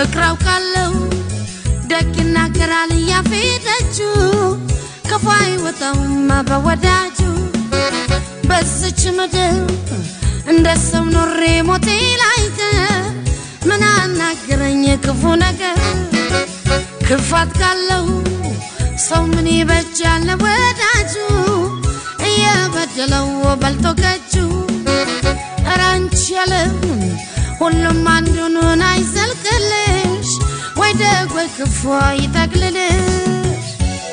ፍቅር አውቃለሁ ደግ ይናገራል እያፌደጁ ክፉ አይወጣውም በወዳጁ በዝች ምድር እንደ ሰው ኖሬ ሞቴ ላይቀር ምን አናገረኝ ክፉ ነገር ክፋት ካለው ሰው ምን ይበጃል ወዳጁ እየበደለው በልቶ ከጁ ኧረ አንቺ ያለም ሁሉም አንዱን አይዘልቅልሽ ወይ ደግ ወይ ክፉ ይጠቅልልሽ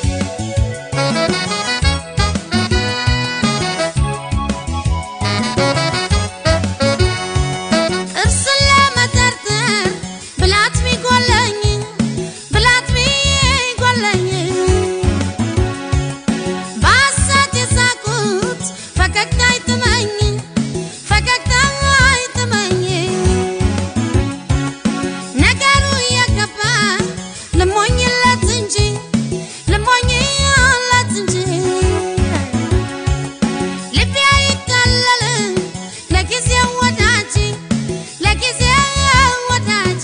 ጥርስን ለመጠርጠር ብላት ቢጎለኝ ብላት ቢጎለኝ በሐሰት የሳቁት ፈገግታ አይጥመኝ ፈገግታ አይጥመኝ ነገሩ እየገባ ልሞኝለት እንጂ ልሞኝለት እንጂ ልቤ አይታለልም ለጊዜው ወዳጅ ለጊዜው ወዳጅ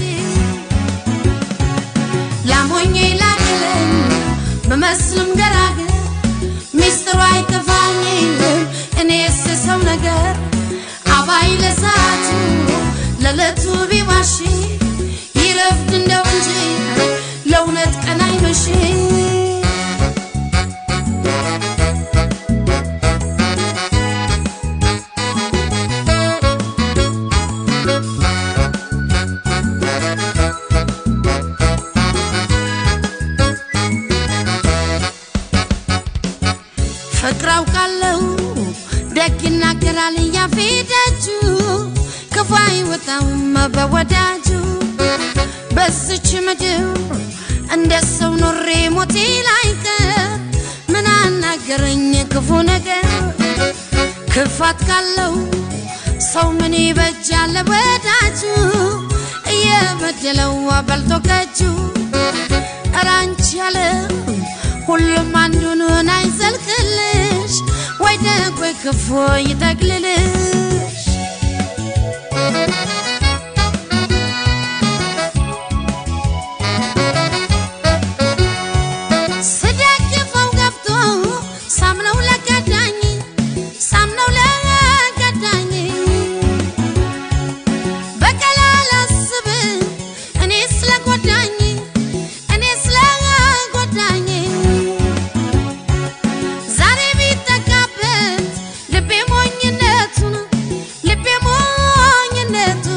ላሞኝ ላክልኝ በመስልም ገራገር ሚስጥሩ አይጠፋኝም እኔስ ሰው ነገር አባይ ለሰዓቱ ለዕለቱ ቢዋሽ ይረፍድ እንደው እንጂ ለእውነት ቀን አይመሽም ፍቅር አውቃለሁ ደግ ይናገራል እያፌደጁ ክፉ አይወጣውም በወዳጁ በዝች ምድር እንደ ሰው ኖሬ ሞቴ ላይቀር ምን አናገረኝ ክፉ ነገር ክፋት ካለው ሰው ምን ይበጃል ወዳጁ እየበደለው በልቶ ከጁ ኧረ አንቺ ያለም ሁሉም አንዱን አይዘልቅልሽ ወይ ደግ ወይ ክፉ ይጠቅልልሽ ስደግፈው ገብቶ ሳምነው ለገዳኝ ሳምነው ለገዳኝ በቀል አላስብም እኔ ስለጎዳኝ እኔ ስለጎዳኝ ዛሬ ቢጠቃበት ልቤ ሞኝነቱን ልቤ ሞኝነቱ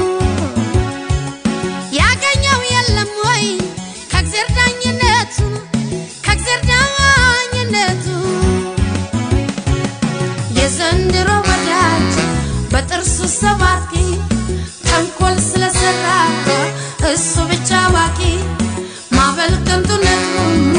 ያገኘው የለም ወይ ከእግዜር ዳኝነቱ ከእግዜር ዳኝነቱ የዘንድሮ ወዳጅ በጥርሱ ሰባቂ ተንኮል ስለሰራ እሱ ብቻ አዋቂ ማበል ከንቱነቱ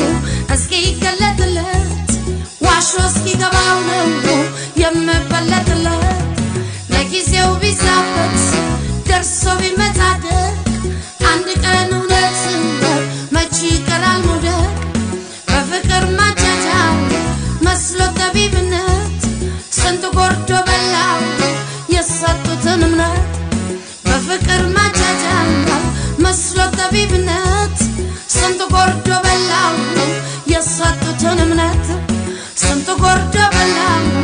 እስኪገለጥለት ዋሾ እስኪገባው ነው የምበለጥለት ለጊዜው ቢዛበት ደርሶ ቢመታደቅ አንድ ቀን እውነት መቼ ይቀራል መውደቅ በፍቅር ማቻቻል መስሎ ጠቢብነት ስንቱ ጎርዶ በላው የሰጡትን እምነት በፍቅር ማቻቻል መስሎ ጠቢብነት ስንቱ ጎርዶ በላው የሰጡትን እምነት ስንቱ ጎርዶ በላው